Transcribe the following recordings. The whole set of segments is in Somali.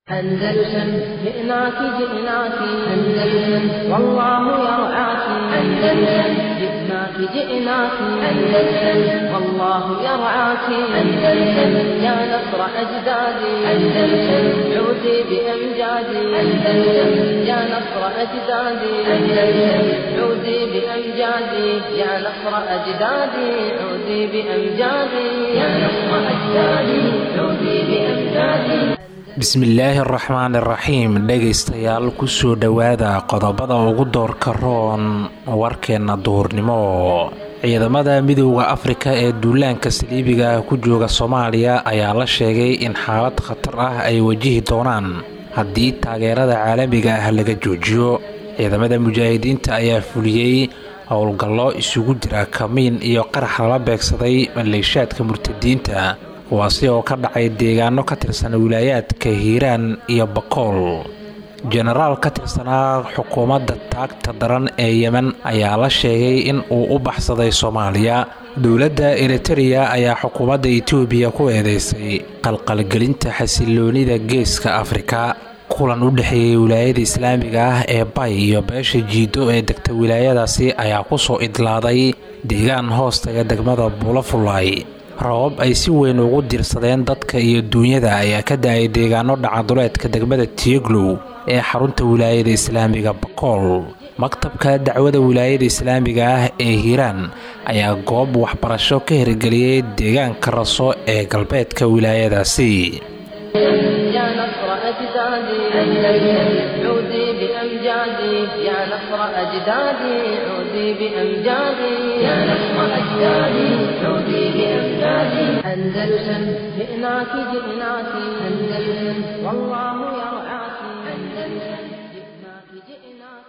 أندلسن جئناك جئناك أندلسن والله يرعاك أندلسن جئناك جئناك أندلسن والله يرعاك أندلسن يا نصر أجدادي أندلسن عودي بأمجادي أندلسن يا نصر أجدادي أندلسن عودي بأمجادي يا نصر أجدادي عودي بأمجادي يا نصر أجدادي عودي بأمجادي bismillaahi araxmaan iraxiim dhegaystayaal kusoo dhowaada qodobada ugu doorka roon warkeenna duhurnimo ciidamada midooda afrika ee duulaanka saliibiga ah ku jooga soomaaliya ayaa la sheegay in xaalad khatar ah ay wajihi doonaan haddii taageerada caalamiga ah laga joojiyo ciidamada mujaahidiinta ayaa fuliyey howlgallo isugu jira kamiin iyo qarax lala beegsaday maleeshaadka murtadiinta kuwaasi oo ka dhacay deegaano ka tirsan wilaayaadka hiiraan iyo bakool jenaraal ka tirsanaa xukuumadda taagta daran ee yemen ayaa la sheegay in uu u baxsaday soomaaliya dowladda eritereya ayaa xukuumadda etoobiya ku eedeysay qalqalgelinta xasiloonida geeska afrika kulan u dhexeeyey wilaayada islaamiga ah ee bay iyo beesha jiido ee degta wilaayadaasi ayaa kusoo idlaaday deegaan hoostaga degmada buulafulay rabab ay si weyn ugu diirsadeen dadka iyo duunyada ayaa ka da-ay deegaano dhacaduleedka degmada tieglow ee xarunta wilaayada islaamiga bakool maktabka dacwada wilaayada islaamiga ah ee hiiraan ayaa goob waxbarasho ka hirgeliyey deegaanka raso ee galbeedka wilaayadaasi يا نصر أجدادي أندلسن عودي بأمجادي يا نصر أجدادي عودي بأمجادي يا نصر أجدادي عودي بأمجادي أندلسن جئناك جئناك أندلسن والله يرعاك أندلسن جئناك جئناك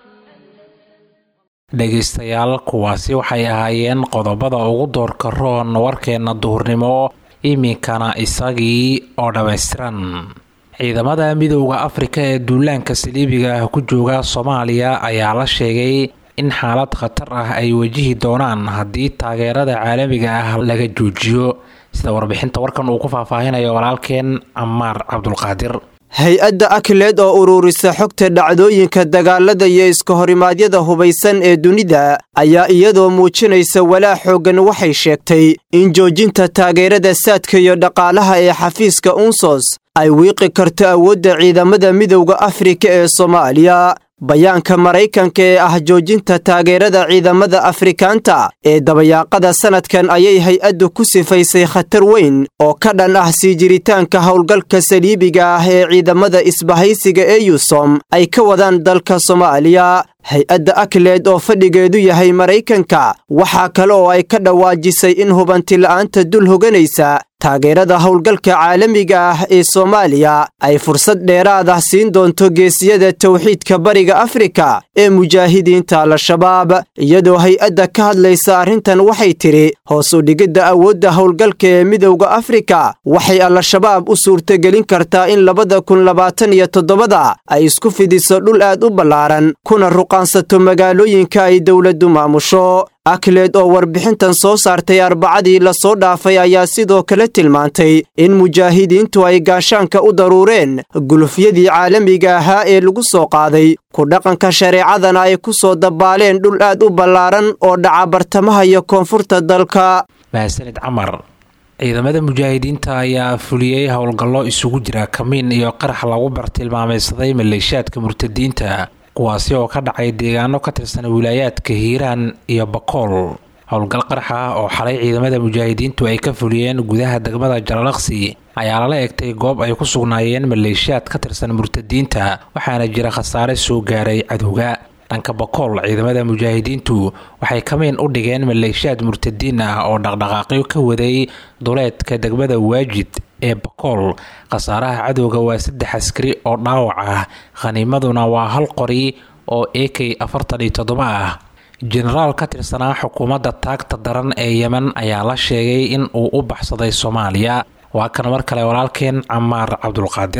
dhegaystayaal kuwaasi waxay ahaayeen qodobada ugu doorka roon warkeenna duhurnimo iminkana isagii oo dhammaystiran ciidamada midooda afrika ee duulaanka saliibiga ah ku jooga soomaaliya ayaa la sheegay in xaalad khatar ah ay wajihi doonaan haddii taageerada caalamiga ah laga joojiyo sida warbixinta warkan uu ku faahfaahinayo walaalkeen camaar cabdulqaadir hay-adda akleed oo ururisa xogta dhacdooyinka dagaalada iyo iska horimaadyada hubaysan ee dunida ayaa iyadoo muujinaysa walaa xooggan waxay sheegtay in joojinta taageerada saadka iyo dhaqaalaha ee xafiiska unsos ay wiiqi karto awoodda ciidamada midowda afrika ee soomaaliya bayaanka maraykanka ee ah joojinta taageerada ciidamada afrikaanta ee dabayaaqada sannadkan ayay hay-addu ku sifaysay khatar weyn oo ka dhan ah sii jiritaanka howlgalka saliibiga ah ee ciidamada isbahaysiga ee yusom ay ka wadaan dalka soomaaliya hay-adda akleed oo fadhigeedu yahay maraykanka waxaa kale oo ay ka dhawaajisay in hubantila'aanta dul hoganaysa taageerada howlgalka caalamiga ah ee soomaaliya ay fursad dheeraad ah siin doonto geesiyada towxiidka bariga afrika ee mujaahidiinta al-shabaab iyadoo hay-adda ka hadlaysa arrintan waxay tidhi hoos u dhigidda awoodda howlgalka ee midowda afrika waxay al-shabaab u suurtagelin kartaa in labada kun labaatan iyo toddobada ay isku fidiso dhul aad u ballaaran kuna ruqaansato magaalooyinka ay dowladdu maamusho akleed oo warbixintan soo saartay arbacadii lasoo dhaafay ayaa sidoo kale tilmaantay in mujaahidiintu ay gaashaanka u daruureen gulufyadii caalamiga ahaa ee lagu soo qaaday ku dhaqanka shareecadana ay ku soo dabaaleen dhul aad u ballaaran oo dhaca bartamaha iyo koonfurta dalka mahadsanid camar ciidamada mujaahidiinta ayaa fuliyey howlgallo isugu jira kamiin iyo qarax lagu bartilmaamaysaday maleeshaadka murtadiinta kuwaasi oo ka dhacay deegaano ka tirsan wilaayaadka hiiraan iyo bakool howlgal qarax ah oo xalay ciidamada mujaahidiintu ay ka fuliyeen gudaha degmada jalalaqsi ayaa lala egtay goob ay ku sugnaayeen maleeshiyaad ka tirsan murtadiinta waxaana jira khasaare soo gaaray cadowga dhanka bakool ciidamada mujaahidiintu waxay kamiin u dhigeen maleeshiyaad murtadiin ah oo dhaqdhaqaaqyo ka waday duleedka degmada waajid ee bakool khasaaraha cadowga waa saddex askari oo dhaawac ah khaniimaduna waa hal qori oo a k afartan iyo toddoba ah jenaraal ka tirsanaa xukuumadda taagta daran ee yemen ayaa la sheegay in uu u baxsaday soomaaliya waa kan mar kale walaalkeen camaar cabdulqaadir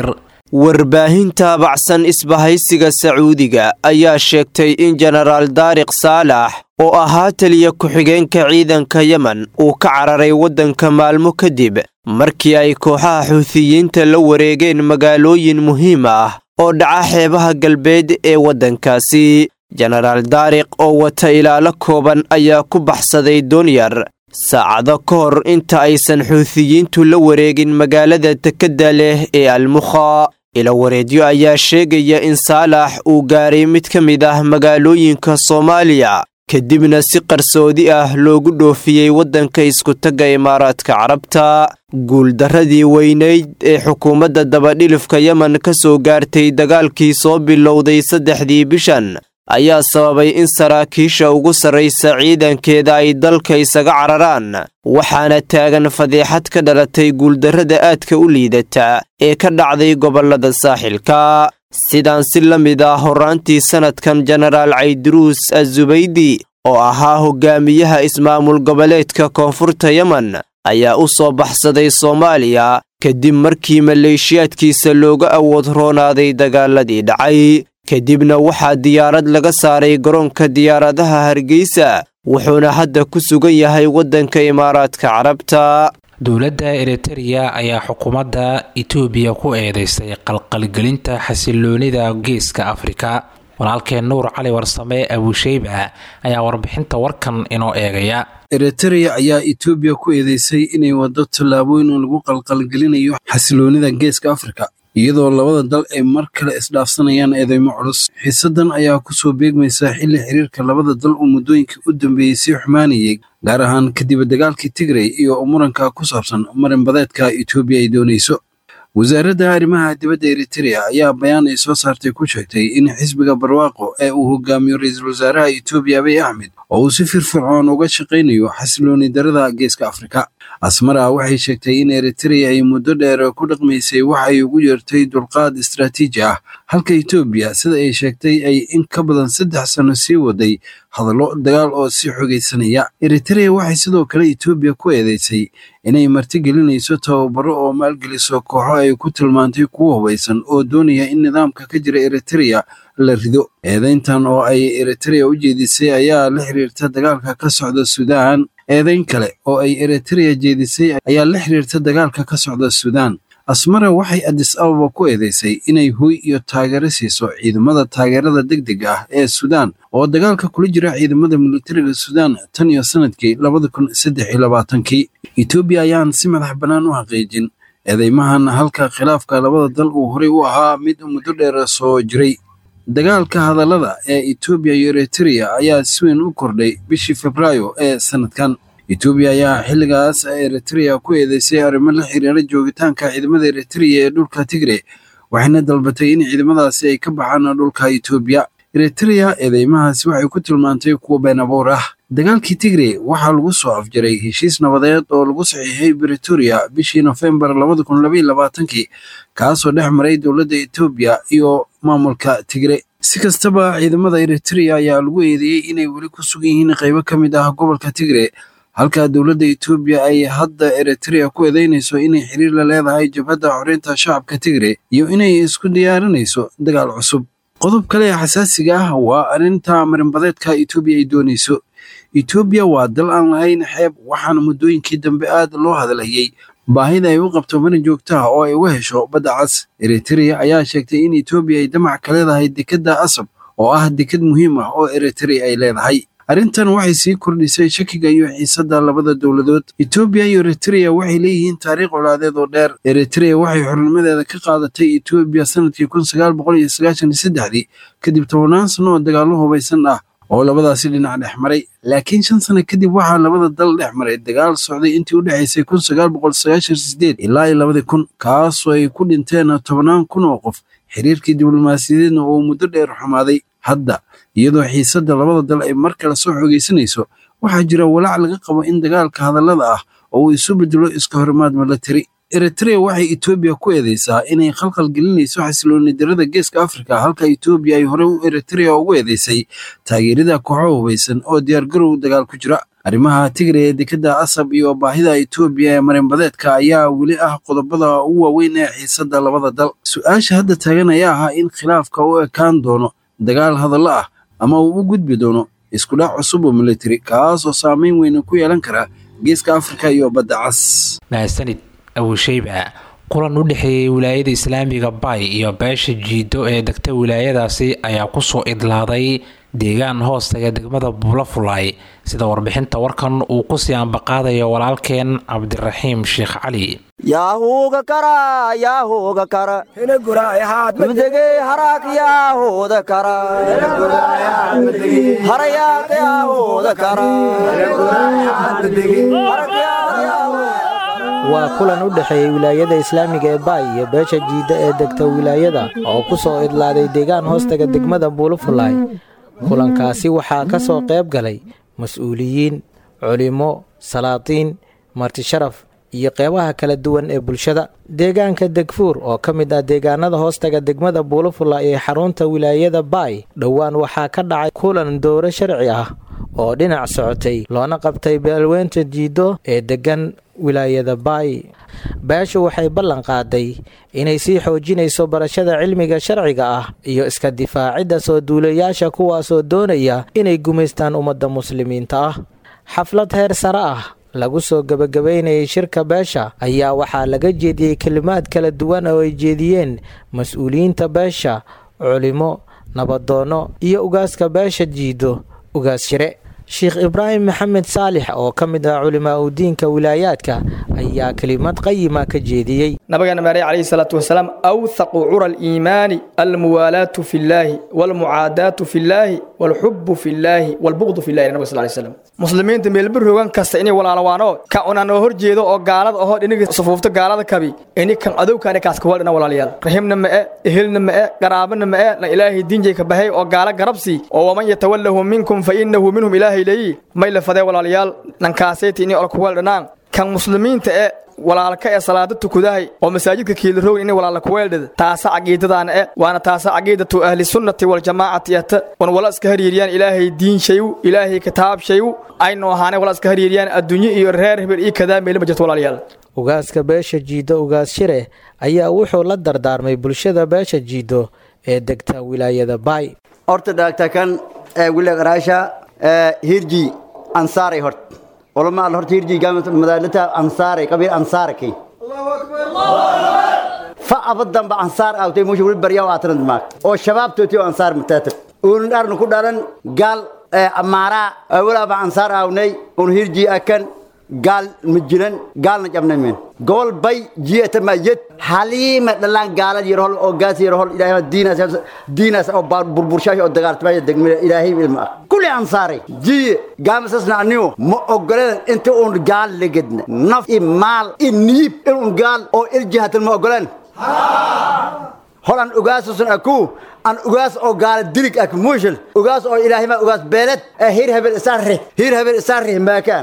warbaahin taabacsan isbahaysiga sacuudiga ayaa sheegtay in jenaraal daariq saalax oo ahaa taliya ku-xigeenka ciidanka yemen uu ka cararay waddanka maalmo kadib markii ay kooxaha xuutiyiinta la wareegeen magaalooyin muhiim ah oo dhaca xeebaha galbeed ee waddankaasi jenaraal daariq oo wata ilaalo kooban ayaa ku baxsaday doonyar saacado ka hor inta aysan xuutiyiintu la wareegin magaalada dekedda leh ee almukha ilawareedyo ayaa sheegaya in saalax uu gaaray mid ka mid ah magaalooyinka soomaaliya kadibna si qarsoodi ah loogu dhoofiyey waddanka iskutagga imaaraadka carabta guuldarradii weynayd ee xukuumadda dabadhilifka yemen ka soo gaartay dagaalkii soo bilowday saddexdii bishan ayaa sababay in saraakiisha ugu sarraysa ciidankeeda ay dalka isaga cararaan waxaana taagan fadeexad ka dhalatay guuldarrada aadka u liidata ee ka dhacday gobollada saaxilka sidaan si la mid ah horraantii sannadkan jenaraal cayduruus azubaydi oo ahaa hogaamiyaha ismaamul goboleedka koonfurta yemen ayaa u soo baxsaday soomaaliya kadib markii maleeshiyaadkiisa looga awood roonaaday dagaaladii dhacay kadibna waxaa diyaarad laga saaray garoonka diyaaradaha hargeysa wuxuuna hadda ku sugan yahay waddanka imaaraadka carabta dowladda eritereya ayaa xukuumadda itoobiya ku eedeysay qalqalgelinta xasiloonida geeska afrika walaalkeen nuur cali warsame abusheyba ayaa warbixinta warkan inoo eegaya eritereya ayaa etoobiya ku eedeysay inay waddo tallaabooyin oo lagu qalqalgelinayo xasiloonida geeska afrika iyadoo labada dal ay mar kale isdhaafsanayaan eedeymo culus xiisadan ayaa ku soo beegmaysa xilli xiriirka labada dal uu muddooyinkii u dambeeyey sii xumaanayay gaar ahaan kadib dagaalkii tigrey iyo muranka ku saabsan marinbadeedka etoobiya ay doonayso wasaaradda arrimaha dibadda eritereya ayaa bayaan ay soo saartay ku sheegtay in xisbiga barwaaqo ee uu hogaamiyo ra-iisul wasaaraha etoobiya abiy axmed oo uu si firfircoon uga shaqaynayo xasilooni darada geeska afrika asmara waxay sheegtay in eritereya ay muddo dheer ku dhaqmaysay waxay ugu yeertay dulqaad istaraatiiji ah halka etoobiya sida ay sheegtay ay in ka badan saddex sano sii waday hadallo dagaal oo sii xogaysanaya eritereya waxay sidoo kale etoobiya ku eedeysay inay martigelinayso tababaro oo maalgeliso kooxo ay ku tilmaantay kuwo hubaysan oo doonaya in nidaamka ka jira eritereya la rido eedeyntan oo ay eritereya u jeedisay ayaa la xiriirta dagaalka ka socda suudaan eedeyn kale oo ay eritereya jeedisay ayaa la xiriirta dagaalka ka socda suudaan asmara waxay adis ababa ku eedeysay inay hoy iyo taageero siiso ciidamada taageerada degdega ah ee suudaan oo dagaalka kula jira ciidamada militariga suudaan tan iyo sanadkii labada kun saddex iyo labaatankii etoobiya ayaan si madax bannaan u xaqiijin eedeymahan halka khilaafka labada dal uu horey u ahaa mid muddo dheer soo jiray dagaalka hadallada ee etoobiya iyo eritereya ayaa si weyn u kordhay bishii febraayo ee sanadkan etoobiya ayaa xilligaas eritereya ku eedeysay arrimo la xiriira joogitaanka ciidamada eritereya ee dhulka tigre waxayna dalbatay in ciidamadaasi ay ka baxaan dhulka etoobiya eritereya eedeymahaasi waxay ku tilmaantay kuwo been abuur ah dagaalkii tigre waxaa lagu soo afjaray heshiis nabadeed oo lagu saxiixay britoria bishii nofembar labada kun labaiyo labaatankii kaasoo dhex maray dowladda etoobiya iyo maamulka tigre si kastaba ciidamada eritereya ayaa lagu eedeeyey inay weli ku sugan yihiin qaybo ka mid ah gobolka tigre halka dowladda etoobiya ay hadda eritereya ku eedeynayso inay xiriir la leedahay jabhadda xoreynta shacabka tigre iyo inay isku diyaarinayso dagaal cusub qodob kale ee xasaasiga ah waa arrinta marinbadeedka etoobiya ay doonayso etoobiya waa dal aan lahayn xeeb waxaana muddooyinkii dambe aad loo hadalhayey baahida ay u qabto marin joogta ah oo ay uga hesho badda cas eritereya ayaa sheegtay in etoobiya ay damac ka leedahay dekedda asab oo ah deked muhiim ah oo eritereya ay leedahay arrintan waxay sii kordhisay shakiga iyo xiisadda labada dowladood etoobiya iyo eritereya waxay leeyihiin taariikh colaadeed oo dheer eritereya waxay xornimadeeda ka qaadatay etoobiya sanadkii kun sagaal boqol iyo sagaashan iyo saddexdii kadib tobannaan sano oo dagaallo hubaysan ah oo labadaasi dhinac dhex maray laakiin shan sano kadib waxaa labada dal dhex maray dagaal socday intii u dhexaysay kun sagaal boqol sagaashan sideed ilaa iyo labadii kun kaasoo ay ku dhinteen tobannaan kun oo qof xiriirkii diblomaasiyadeedna uu muddo dheer xumaaday hadda iyadoo xiisadda labada dal ay mar kale soo xoogaysanayso waxaa jira walaac laga qabo in dagaalka hadallada ah oo uu isu bedelo iska horimaad milatari eritereya waxay etoobiya ku eedeysaa inay khalkhal gelinayso xasilooni darada geeska afrika halka etoobiya ay horey u eritereya ugu eedeysay taageerida kooxo hubaysan oo diyaargarow dagaal ku jira arrimaha tigray ee dekadda asab iyo baahida etoobiya ee marinbadeedka ayaa weli ah qodobada ugu waaweyn ee xiisadda labada dal su-aasha hadda taagan ayaa ahaa in khilaafka u ekaan doono dagaal hadallo ah ama uu u gudbi doono iskudhac cusub oo militari kaas oo saameyn weyn ku yeelan kara geeska afrika iyo badda cas mahadsanid abusheyba kulan u dhexeeyey wilaayada islaamiga bay iyo beesha jiido ee degta wilaayadaasi ayaa kusoo idlaaday deegaan hoostaga degmada buulafulay sida warbixinta warkan uu kusii ambaqaadayo walaalkeen cabdiraxiim sheekh cali yaahuuga kara yaahuuga kara mudegey haraak yaahuuda kara harayaaq yaahuuda kara waa kulan u dhexeeyey wilaayada islaamiga ee baay iyo beesha jiidda ee degta wilaayada oo ku soo idlaaday deegaan hoostaga degmada buulufulay kulankaasi waxaa ka soo qayb galay mas-uuliyiin culimmo salaatiin martisharaf iyo qeybaha kala duwan ee bulshada deegaanka degfuur oo ka mid ah deegaanada hoostaga degmada buulufula ee xarunta wilaayada baay dhowaan waxaa ka dhacay kulan dowro sharci ah oo dhinac socotay loona qabtay beelweynta jiiddo ee deggan wilaayada baay beeshu waxay ballan qaaday inay sii xoojinayso barashada cilmiga sharciga ah iyo iska difaacidda soo duulayaasha kuwaasoo doonaya inay gumaystaan ummadda muslimiinta ah xaflad heer sare ah lagu soo gebagabaynayay shirka beesha ayaa waxaa laga jeediyey kelimaad kala duwan oo ay jeediyeen mas-uuliyiinta beesha culimo nabadoonno iyo ugaaska beesha jiido ugaas shire sheekh ibraahim maxamed saalix oo ka mid ah culimaa udiinka wilaayaadka ayaa kelimad qayima ka jeediyey nabigeena maarey calayhi salaatu wasalaam awthaqu cura aliimaani almuwaalaatu fi llaahi waalmucaadaatu fi llaahi waalxubu fi llaahi waalbuqdu fi llahi nabig sal lay slam muslimiinta meelbir rogan kasta inay walaalawaanoo ka unaan oo horjeedo oo gaalada ahoo dhiniga sufuufta gaalada kabi ini kan adowkaani kaas kawal dhina walaalayaal rahimna ma'e ehelna ma'e qaraabana ma'e na ilaahay diinjay ka bahay oo gaala garabsi oo waman yatawallahu minkum fa innahu minhum ilaahay leeyi may la fadee walaalayaal nankaaseyti inay ol kuwal dhanaan kan muslimiinta e walaalka ee salaada tukudahay oo masaajidka kiilarowin inay walaala kuweeldhada taasa caqiidadaana e waana taasa caqiidatu ahli sunnati waljamaacati ata wan wala iska hariiriyaan ilaahay diin shayu ilaahay kitaab shayu aynu ahaanay wala iska hariiriyaan adduunye iyo reer hebel iyo kadaa meeli ma jirto walaalayaal ugaaska beesha jiiddo ugaas shire ayaa wuxuu la dardaarmay bulshada beesha jiiddo ee degta wilaayada baay horta dhaagta kan wilegaraasha hirji ansaaray hort olama al horta hirji madaalata ansaaray qabiil ansaaraki fa abadan ba ansaar aawtay musha wali baryaa aatanad maag oo shabaabtooti oo ansaar mataatab uun dharnu ku dhalan gaal amaaraa walaaba ansaar aawnay un hirji akan gaal ma jiran gaalna jabnay meen gobol bay jiyata ma yed haliima dhalaan gaalad yarhol oo gaas yarhol ilaahay diinaas diinaas oo burburshaash oo dagaaltamaya degmada ilaahay ilma ah kulli ansaaray jiye gaamasasna anigu ma ogoleen inta uun gaal legedna naf i maal i niib inun gaal oo iljihatan ma ogoleen hol an ugaasusun aku an ugaas oo gaala dirig ak muushal ugaas oo ilaahay ma ugaas beeled hir hebel isaarri hir hebel isaarri maakaan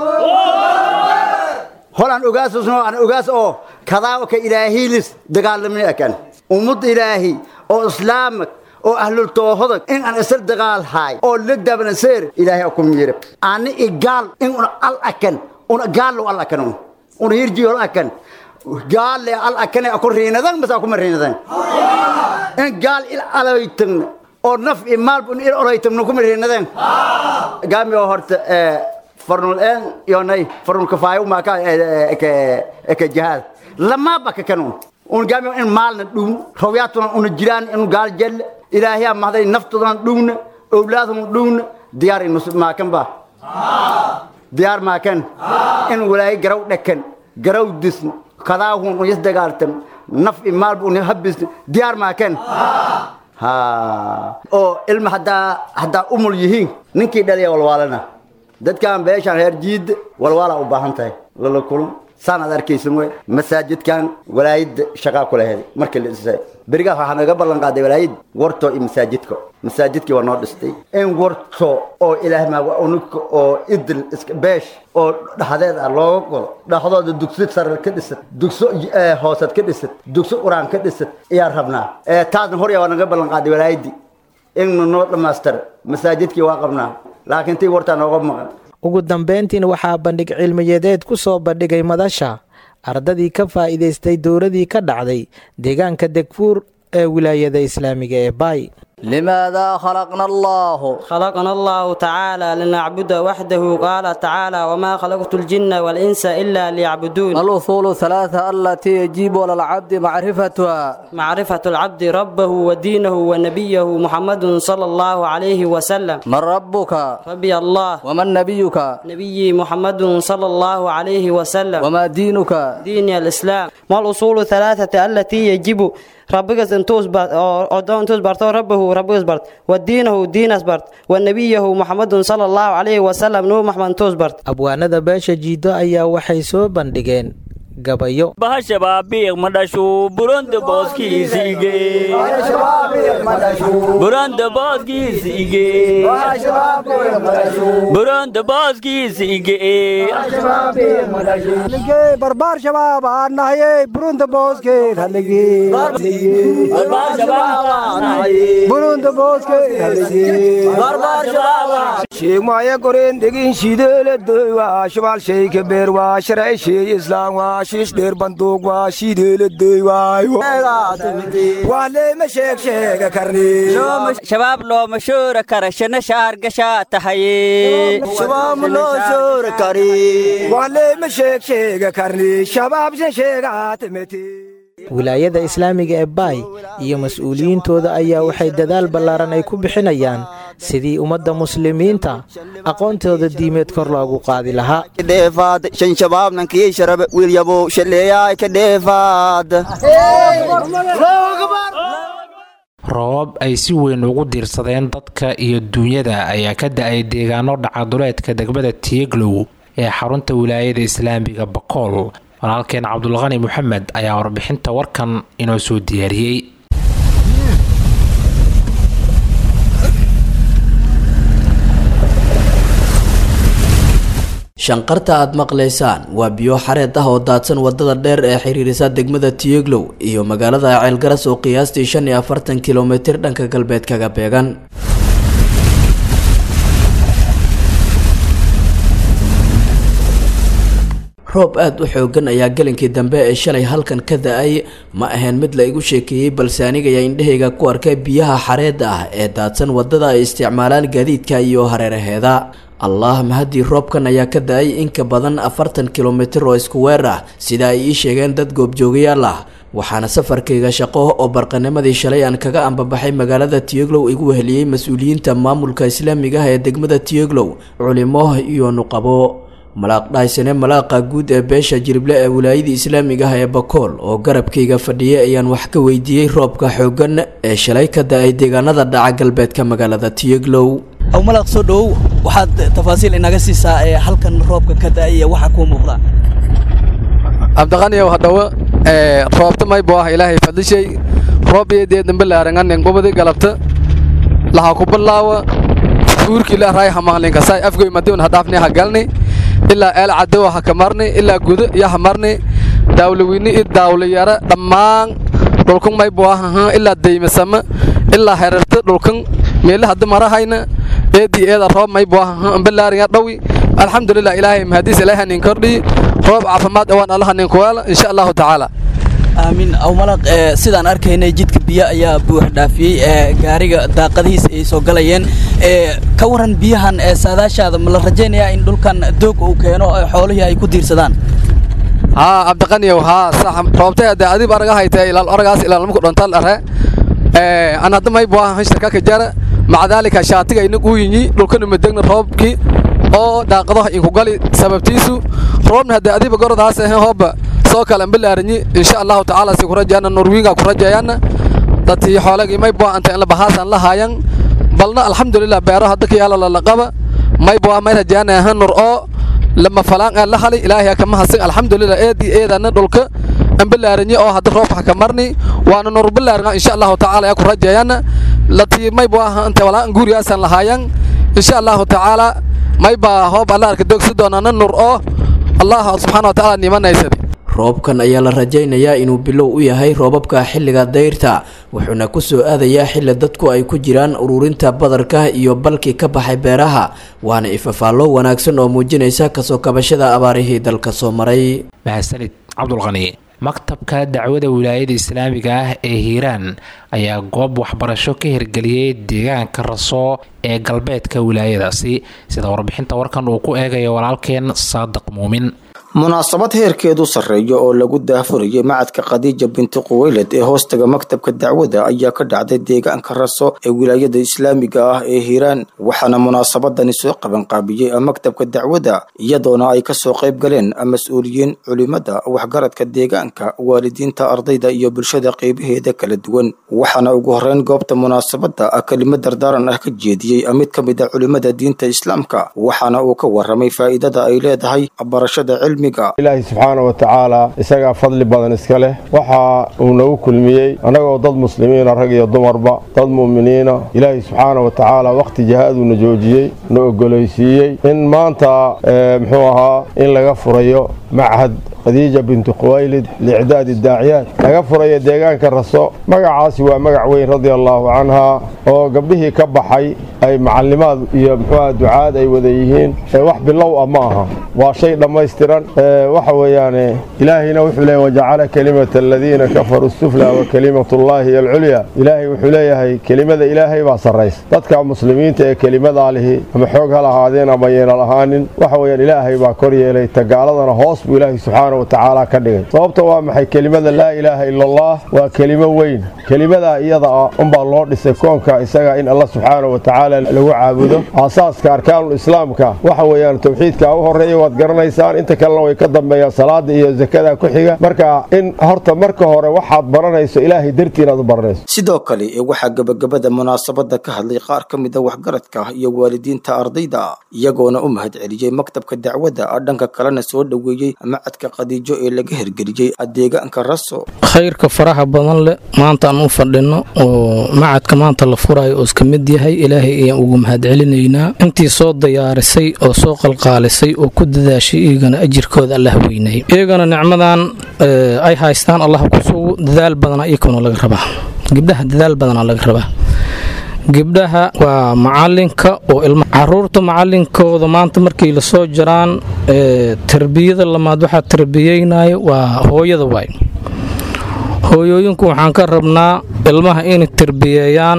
hol an ugaasusno an ugaas oo kadaa ka ilaahiilis dagaalamni akan ummad ilaahi oo islaamak oo ahlul toohodag in aan isla dagaal haay oo la dabnaseer ilaahay ku miirab ani igaal in un al akan un gaal al akan un hirji hol akan gaal le al akan aku riinadan mas aku mariinadan in gaal il alaytan oo naf i maal bun il alaytan ku mariinadan gaami oo horta farnul en yonay farnul kafaayo ma ka ke ke jihad lama baka kanun un gaami in maalna dhum rawiyaatuna un jiraan in gaal jel ilaahiya mahday naftodan dhumna awlaadhum dhumna diyaar in ma kan ba diyaar ma kan in walaay garaw dhakan garaw disn kadaahun un yas dagaaltam naf i maal un habis diyaar ma kan ha oo ilma haddaa haddaa umul yihiin ninkii dhaliya walwaalana dadkan beeshaan reer jiid walwaalaa u baahan tahay lala kulun saan aad arkaysan wey masaajidkan walaayadda shaqaa ku laheed markii la dhisay berigaas waxaa naga ballan qaaday walaayad warto iyo masaajidka masaajidkii waa noo dhistay in warto oo ilaahay maaga unugka oo idil iska beesh oo dhaxdeed ah looga godo dhaxdooda dugsi sare ka dhisad dugso hooseed ka dhisad dugso quraan ka dhisad ayaan rabnaa taasna horya waa naga ballan qaaday walaayaddii in noo dhammaystira masaajidkii waa qabnaa laakiin tii wartaa nooga maqan ugu dambeyntiina waxaa bandhig cilmiyadeed ku soo bandhigay madasha ardadii ka faa'iidaystay dowladii ka dhacday deegaanka degfuur ee wilaayada islaamiga ee baay لماذا خلقنا الله خلقنا الله تعالى لنعبد وحده قال تعالى وما خلقت الجن والإنس إلا ليعبدون الأصول الثلاثة التي يجب على العبد معرفتها معرفة العبد ربه ودينه ونبيه محمد صلى الله عليه وسلم من ربك ربي الله ومن نبيك نبي محمد صلى الله عليه وسلم وما دينك دين الإسلام ما الأصول الثلاثة التي يجب ربك انتوس بارت او دون انتوس بارت ربه ربك بارت ودينه دينس بارت ونبيه محمد صلى الله عليه وسلم نور محمد انتوس بارت abwaanada beesha jiido ayaa waxay soo bandhigeen gabayo bahashabaabiiq madhashu buronda booskiisige buronda booskiisige buronda booskiisige barbaar shabaab aan nahaye burunda booskeed burunda booskeedshegmaya koreen dhegin shideeladoy waa shabaal sheyka beer waa sharci sheey islaam waa shiish dheer banduuq waa shideeladoy waayo waa leema sheeg sheega karni shabaab looma shoora kara shana shaar gashaa tahaye shabaab loo shoora kari waa leema sheeg sheega karni shabaab shan sheegaatimeti wilaayada islaamiga ee baay iyo mas-uuliyiintooda ayaa waxay dadaal ballaaran ay ku bixinayaan sidii ummadda muslimiinta aqoontooda diimeed kor loogu qaadi lahaa kadheefaad shan shabaabnankii sharabe wiilyabo shaleeyaay ka dheefaad roobab ay si weyn ugu diirsadeen dadka iyo duunyada ayaa ka da-ay deegaano dhacaduleedka degmada tieglow ee xarunta wilaayada islaamiga bakool walaalkeen cabdulqani moxamed ayaa warbixinta warkan inoo soo diyaariyey shanqarta aad maqlaysaan waa biyo xareed ah oo daadsan wadada dheer ee xiriirisa degmada tiyeglow iyo magaalada ceelgaras oo qiyaastii shan iyo afartan kilomitir dhanka galbeed kaga beegan roob aada u xoogan ayaa gelinkii dambe ee shalay halkan ka da-ay ma ahayn mid la igu sheekeeyey balse anigayaa indhahayga ku arkay biyaha xareedda ah ee daadsan wadada ay isticmaalaan gaadiidka iyo hareeraheeda allah mahadii roobkan ayaa ka da-ay in ka badan afartan kilomitir oo isku weer ah sida ay ii sheegeen dad goobjoogayaal ah waxaana safarkayga shaqo oo barqanimadii shalay aan kaga ambabaxay magaalada tiyeglow igu weheliyey mas-uuliyiinta maamulka islaamiga ah ee degmada tiyeglow culimo iyo nuqabo malaaq dhahaysane malaaqa guud ee beesha jirible ee wilaayadii islaamiga ah ee bakool oo garabkayga fadhiyay ayaan wax ka weydiiyey roobka xoogan ee shalay ka da-ay deegaanada dhaca galbeedka magaalada tiyeglow aw malaaq soo dhowow waxaad tafaasiil inaga siisaa ee halkan roobka ka da-ay iyo waxa kuu muuqda cabdiqaniyow hadhawo roobta maybo ah ilaahay fadlishay roob iyo dee dambe laaranganen qubadi galabta laha ku bilaawa fuurkii la raay hamaqlinka saay afgoy madiun hadhaafni ha galni ilaa eel cadowa ha kamarni ilaa gudo iyo hamarni daawlaweyni iyo daawlayara dhammaan dhulkan maybo ah ilaa daymasama ilaa herarta dhulkan meela hadda marahayna eedii eeda roob maybo ah ambalaariya dhawi alxamdulilah ilaahay mahadiis ilaahay nin kordhi roob caafimaad awaan allaha nin kuwaala insha allahu tacaala aamin aw malaq sidaan arkaynay jidka biyo ayaa buux dhaafiyey ee gaariga daaqadihiisa ay soo galayeen ka waran biyahan ee saadaashaada ma la rajaynayaa in dhulkan doog uu keeno xoolihii ay ku diirsadaan haa cabdiqaniyow haa sax roobtay hadee adib araga haytee ilaal oragaas ilaalmaku dhontal are an hadda maybo ah hashtarka ka jara maca daalika shaatiga inag uu yinyi dhulkanu madegna roobkii oo daaqadaha inku gali sababtiisu roobna hadee adiba gordaas ahe hooba soo kale ambalaaranyi insha allahu tacaala si kurajayana norwiinga kurajayaana dadkii xoolagii maybo anta inla bahaasan la haayan balna alxamdulilah beero hadda ka yaala lalaqaba maybo ah may rajaana aha nur oo lama falaan aan la hali ilaahay kama hasin alxamdulilah eedii eedana dhulka ambalaaranyi oo hadda roobka ka marni waana nur balaaran insha allahu tacaala ku rajayaana latii maybo ah anta walaan guuriyaasan la haayan insha allahu tacaala mayba hoob alla arka dogsi doonana nur oo allah subxaana wa tacaala nimanaysadi roobkan ayaa la rajaynayaa inuu bilow u yahay roobabka xilliga dayrta wuxuuna kusoo aadayaa xilli dadku ay ku jiraan ururinta badarka iyo balkii ka baxay beeraha waana ifafaallo wanaagsan oo muujinaysa kasoo kabashada abaarihii dalka soo maray mahadsanid cabdulqani maktabka dacwada wilaayada islaamiga ah ee hiiraan ayaa goob waxbarasho ka hirgeliyey deegaanka raso ee galbeedka wilaayadaasi sida warbixinta warkan uu ku eegayo walaalkeen saadiq muumin munaasabad heerkeedu sarreeya oo lagu daahfurayay macadka khadiija binti quweyled ee hoostaga maktabka dacwada ayaa ka dhacday deegaanka raso ee wilaayada islaamiga ah ee hiiraan waxaana munaasabadani soo qabanqaabiyey maktabka dacwada iyadoona ay kasoo qayb galeen mas-uuliyiin culimada waxgaradka deegaanka waalidiinta ardayda iyo bulshada qeybaheeda kala duwan waxaana ugu horeyn goobta munaasabada kelimo dardaaran ah ka jeediyey mid ka mid a culimada diinta islaamka waxaana uu ka waramay faa'iidada ay leedahay barashada cilmiga ilaahay subxaana wa tacaala isagaa fadli badan iska leh waxa uu nagu kulmiyey annagoo dad muslimiina rag iyo dumarba dad mu'miniina ilaahay subxaana wa tacaala wakhti jihaaduna joojiyey na ogolaysiiyey in maanta muxuu ahaa in laga furayo machad khadiija bintu khuwaylid liicdaadi daaciyaad laga furayo deegaanka raso magacaasi waa magac weyn radia allaahu canhaa oo gabdhihii ka baxay ay macallimaad iyo muxuuaha ducaad ay wada yihiin wax bilow ah ma aha waa shay dhammaystiran waxa weeyaane ilaahayna wuxuu leeyahy wajacala kelimata aladiina kafaruu sufla wa kelimatullaahi hiy alculya ilaahay wuxuu leeyahay kelimada ilaahay baa sarraysa dadka muslimiinta ee kelimadaa lihi ama xoog ha lahaadeen ama yeena lahaanin waxa weeyaan ilaahay baa kor yeelay tagaaladana hoos buu ilaahay subxaana wa tacaala ka dhigay sababta waa maxay kelimada laa ilaaha ila allah waa kelimo weyn kelimadaa iyada ah unbaa loo dhisay koonka isaga in allah subxaana wa tacaala lagu caabudo aasaaska arkaanul islaamka waxa weeyaan towxiidka u horeeya waad garanaysaan inta kalena way ka dambeeyaan salaada iyo zakada ku xiga marka in horta marka hore waxaad baranayso ilaahay dartii inaad u baranayso sidoo kale waxaa gebagabada munaasabada ka hadlay qaar ka mid a waxgaradka iyo waalidiinta ardayda iyagoona u mahad celiyey maktabka dacwada dhanka kalena soo dhoweeyey macadka khadiijo ee laga hirgeliyey deegaanka raso khayrka faraha badan leh maanta aan u fadhino oo macadka maanta la furayo oo iska mid yahay ilaahay ayaan ugu mahad celinaynaa intii soo diyaarisay oo soo qalqaalisay oo ku dadaashay iyagana ajirkooda allah weynay iyagana nicmadan ay haystaan allah kusugu dadaal badana iyakuna laga rabaa gabdhaha dadaal badana laga rabaa gabdhaha waa macalinka oo ilma caruurta macalinkooda maanta markay lasoo jiraan tarbiyada lamaad waxaa tarbiyeynayo waa hooyada waay hooyooyinku waxaan ka rabnaa ilmaha inay tarbiyeeyaan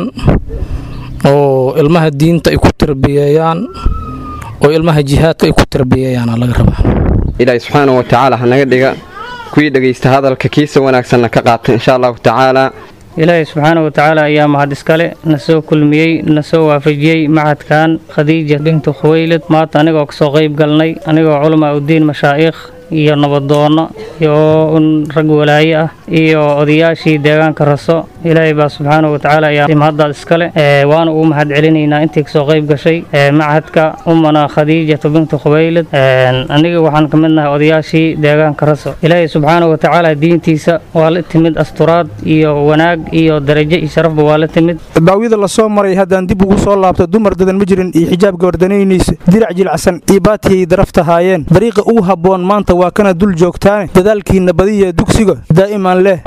oo ilmaha diinta ay ku tarbiyeeyaan oo ilmaha jihaadka ay ku tarbiyeeyaana laga rabaa ilaahay subxaana wa tacaala hanaga dhiga kuwii dhegaysta hadalka kiisa wanaagsanna ka qaata insha allahu tacaala ilaahay subxaana wa tacaala ayaa mahad iskale na soo kulmiyey na soo waafajiyey macadkan khadiija bintu khuweylid maanta anigoo kasoo qayb galnay anigoo culamaa udiin mashaa'ikh iyo nabadoonno iyo un rag walaaye ah iyo odayaashii deegaanka raso ilaahay baa subxaana wa tacaala ayaa mahaddaad iskale waana ugu mahad celinaynaa intii kasoo qayb gashay macadka umana khadiijatu bintu khubaylid aniga waxaan ka mid nahay odayaashii deegaanka raso ilaahay subxaana wa tacaala diintiisa waa la timid asturaad iyo wanaag iyo darajo iyo sharafba waa la timid baawida la soo maray haddaan dib ugu soo laabto dumar dadan ma jirin iyo xijaab gabardanaynaysa dirac jilacsan iyo baatiyay darafta haayeen dariiqa ugu habboon maanta waa kana dul joogtaane dadaalkiinna badiya dugsiga daa'iman leh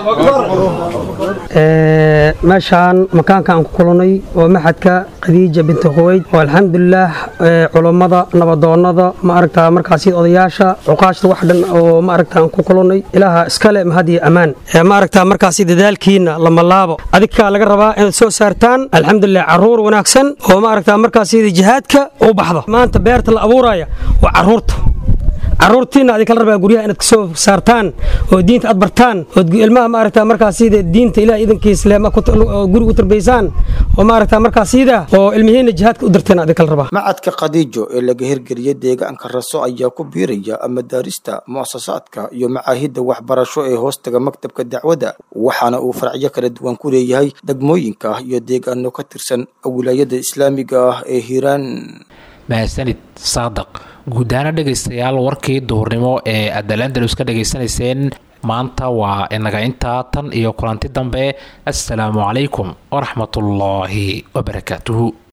meeshaan makaankaan ku kulannay waa maxadka khadiija binti khuweyd oo alxamdulilaah culummada nabadoonnada ma aragtaa markaasi odayaasha cuqaashta wax dhan oo ma aragtaan ku kulannay ilaaha iskale mahad iyo ammaan ma aragtaa markaasi dadaalkiinna lama laabo adinkaa laga rabaa inaad soo saartaan alxamdulilah carruur wanaagsan oo ma aragtaa markaasi jihaadka u baxdo maanta beerta la abuuraya waa carruurta caruurtiina adin kala rabaa guryaha inaad kasoo saartaan oo diinta aad bartaan oo ilmaha maaragta markaas sida diinta ilaah idankiis leema guriga u tarbaysaan oo maaragta markaas sida oo ilmihiina jihaadka u dirteen adin kala rabaa macadka khadiijo ee laga hirgeliyey deegaanka raso ayaa ku biiraya madaarista mu'asasaadka iyo macaahidda waxbarasho ee hoostaga maktabka dacwada waxaana uu faracyo kala duwan ku leeyahay degmooyinka iyo deegaano ka tirsan wilaayada islaamiga ah ee hiiraan mahadsanid saadaq guud ahaana dhegaystayaal warkii duhurnimo ee aad alandalus ka dhegaysanayseen maanta waa inaga intaa tan iyo kulanti dambe assalaamu calaykum waraxmatullaahi wabarakaatuhu